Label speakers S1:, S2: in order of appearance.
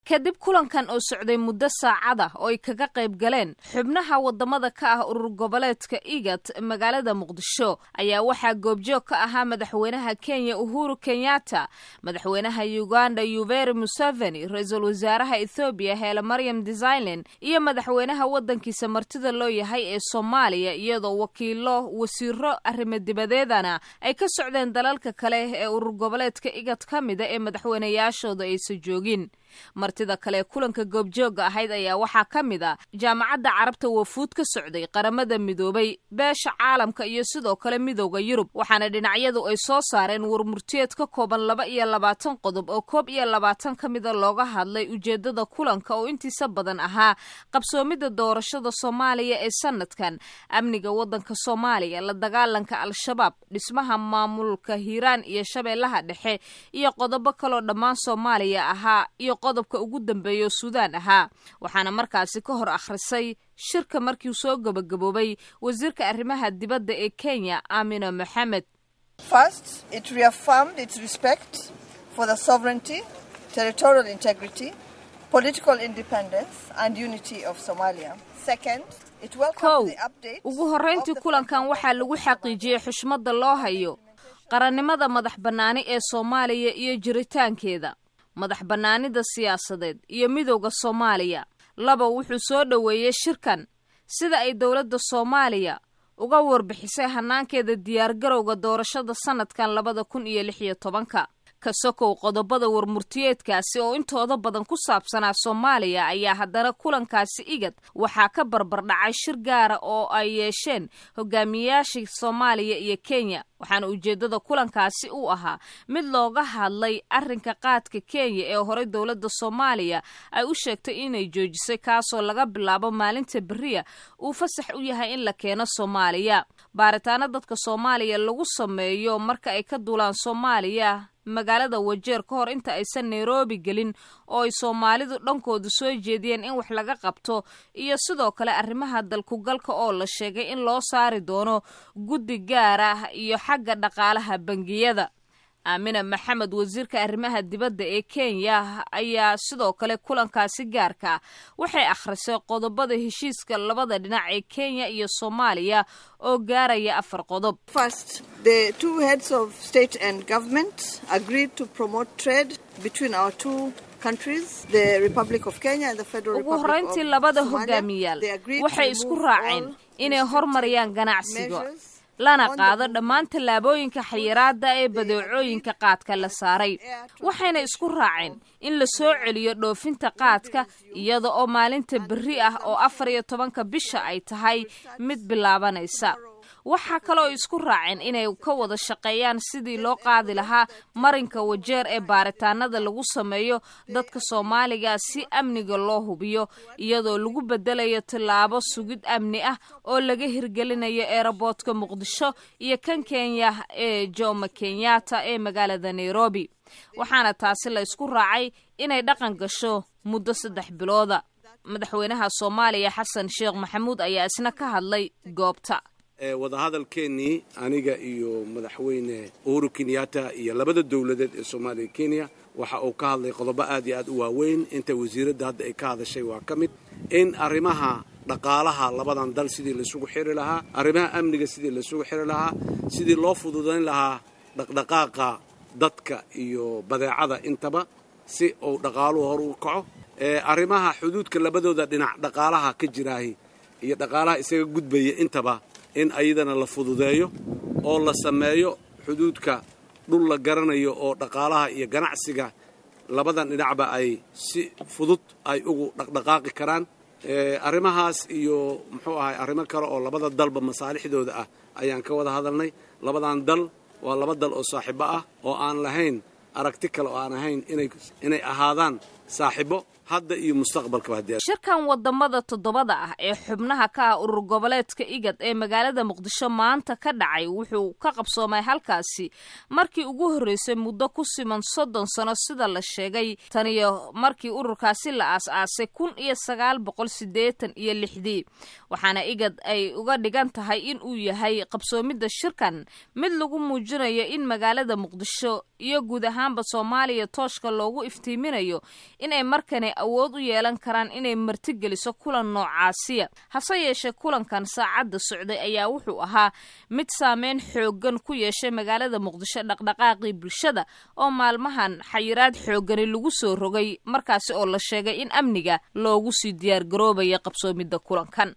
S1: kadib kulankan oo socday muddo saacada oo ay kaga qayb galeen xubnaha wadamada ka ah urur goboleedka igat magaalada muqdisho ayaa waxaa goobjoog ka ahaa madaxweynaha kenya uhuru kenyatta madaxweynaha uganda yuveri museveni ra-iisul wasaaraha ethoobiya heele maryam desiglen iyo madaxweynaha waddankiisa martida loo yahay ee soomaaliya iyadoo wakiilo wasiiro arrimo dibadeedana ay ka socdeen dalalka kale ee urur goboleedka igat ka mida ee madaxweynayaashooda aysan joogin martida kale kulanka goobjooga ahayd ayaa waxaa ka mid a jaamacadda carabta wafuud ka socday qaramada midoobay beesha caalamka iyo sidoo kale midooda yurub waxaana dhinacyadu ay soo saareen warmurtiyeed ka kooban laba iyo labaatan qodob oo koob iyo labaatan ka mida looga hadlay ujeedada kulanka oo intiisa badan ahaa qabsoomidda doorashada soomaaliya ee sanadkan amniga waddanka soomaaliya la dagaalanka al-shabaab dhismaha maamulka hiiraan iyo shabeellaha dhexe iyo qodobo kaloo dhammaan soomaaliya ahaa iyo qodobka ugu dambeeya suudaan ahaa waxaana markaasi ka hor akhrisay shirka markiu soo gabagaboobay wasiirka arrimaha dibadda ee kenya aamina moxamed
S2: First, it reaffirmed its respect for the sovereignty, territorial integrity, political independence, and unity of Somalia. Second, it
S1: kow
S2: welcomed the update
S1: ugu horrayntii
S2: of the
S1: kulankan
S2: federal
S1: waxaa lagu xaqiijiyey xushmadda loo hayo qarannimada madax bannaani ee soomaaliya iyo jiritaankeeda madax bannaanida siyaasadeed iyo midowda soomaaliya laba wuxuu soo dhoweeyey shirkan sida ay dowladda soomaaliya uga warbixisay hanaankeeda diyaargarowga doorashada sanadkan labada kun iyo lix iyo tobanka ka sokow qodobada warmurtiyeedkaasi oo intooda badan ku saabsanaa soomaaliya ayaa haddana kulankaasi igad waxaa ka barbardhacay shir gaara oo ay yeesheen hogaamiyayaashii soomaaliya iyo kenya waxaana ujeeddada kulankaasi u ahaa mid looga hadlay arrinka qaadka kenya ee horey dowladda soomaaliya ay u sheegtay inay joojisay kaasoo laga bilaabo maalinta beriya uu fasax u yahay in la keeno soomaaliya baaritaano dadka soomaaliya lagu sameeyo marka ay ka duulaan soomaaliya magaalada wajeer ka hor inta aysan nairobi gelin oo ay soomaalidu dhankoodu soo jeediyeen in wax laga qabto iyo sidoo kale arrimaha dalkugalka oo la sheegay in loo saari doono guddi gaar ah iyo xagga dhaqaalaha bangiyada aamina maxamed wasiirka arrimaha dibadda ee kenya ayaa sidoo kale kulankaasi gaarka ah waxay akhrisay qodobada heshiiska labada dhinac ee kenya iyo soomaaliya oo gaaraya afar qodob
S2: First, the two heads of state and government agreed to promote trade between our two countries, the Republic of Kenya and the Federal
S1: ugu
S2: Republic
S1: horrayntii
S2: of
S1: labada
S2: Somalia.
S1: hogaamiyaal
S2: They agreed
S1: waxay
S2: to
S1: isku
S2: remove
S1: raaceen
S2: all
S1: inay hormariyaan ganacsiga
S2: measures
S1: lana
S2: on the
S1: qaado
S2: movement
S1: dhammaan tallaabooyinka xayiraada ee badeecooyinka qaadka la saaray waxayna isku raaceen in la soo celiyo dhoofinta qaadka iyada oo maalinta berri ah oo afar iyo tobanka bisha ay tahay mid bilaabanaysa waxaa kaloo isku raaceen inay ka wada shaqeeyaan sidii loo qaadi lahaa marinka wajeer ee baaritaanada lagu sameeyo dadka soomaaliga si amniga loo hubiyo iyadoo lagu bedelayo tillaabo sugid amni ah oo laga hirgelinayo eeraboodka muqdisho iyo kan kenya ee jomo kenyatta ee magaalada nairobi waxaana taasi la isku raacay inay dhaqan gasho muddo saddex bilooda madaxweynaha soomaaliya xasan sheekh maxamuud ayaa isna ka hadlay goobta
S3: ee wadahadalkeennii aniga iyo madaxweyne uhuru kenyatta iyo labada dowladeed ee soomaaliya iyo kenya waxa uu ka hadlay qodobo aad iyo aad u waaweyn inta wasiiradda hadda ay ka hadashay waa ka mid in arrimaha dhaqaalaha labadan dal sidii laisugu xiri lahaa arrimaha amniga sidii laisugu xiri lahaa sidii loo fududayn lahaa dhaqdhaqaaqa dadka iyo badeecada intaba si uu dhaqaaluhu hor u kaco ee arrimaha xuduudka labadooda dhinac dhaqaalaha ka jiraahi iyo dhaqaalaha isaga gudbaya intaba in ayadana la fududeeyo oo la sameeyo xuduudka dhul la garanayo oo dhaqaalaha iyo ganacsiga labadan dhinacba ay si fudud ay ugu dhaqdhaqaaqi karaan arrimahaas iyo muxuu ahay arrimo kale oo labada dalba masaalixdooda ah ayaan ka wada hadalnay labadan dal waa laba dal oo saaxiibo ah oo aan lahayn aragti kale oo aan ahayn inay ahaadaan saaxiibo hadda iyo mustaqbalkaba haddii
S1: shirkan wadamada toddobada ah ee xubnaha ka ah urur goboleedka igad ee magaalada muqdisho maanta ka dhacay wuxuu ka qabsoomay halkaasi markii ugu horreysay muddo ku siman soddon sano sida la sheegay taniyo markii ururkaasi la aas-aasay kun iyo sagaal boqol siddeetan iyo lixdii waxaana igad ay uga dhigan tahay in uu yahay qabsoomidda shirkan mid lagu muujinayo in magaalada muqdisho iyo guud ahaanba soomaaliya tooshka loogu iftiiminayo inay markani awood u yeelan karaan inay martigeliso kulan noocaasiya hase yeeshee kulankan saacadda socday ayaa wuxuu ahaa mid saameyn xooggan ku yeeshay magaalada muqdisho dhaqdhaqaaqii bulshada oo maalmahan xayiraad xooggani lagu soo rogay markaasi oo la sheegay in amniga loogu sii diyaargaroobaya qabsoomidda kulankan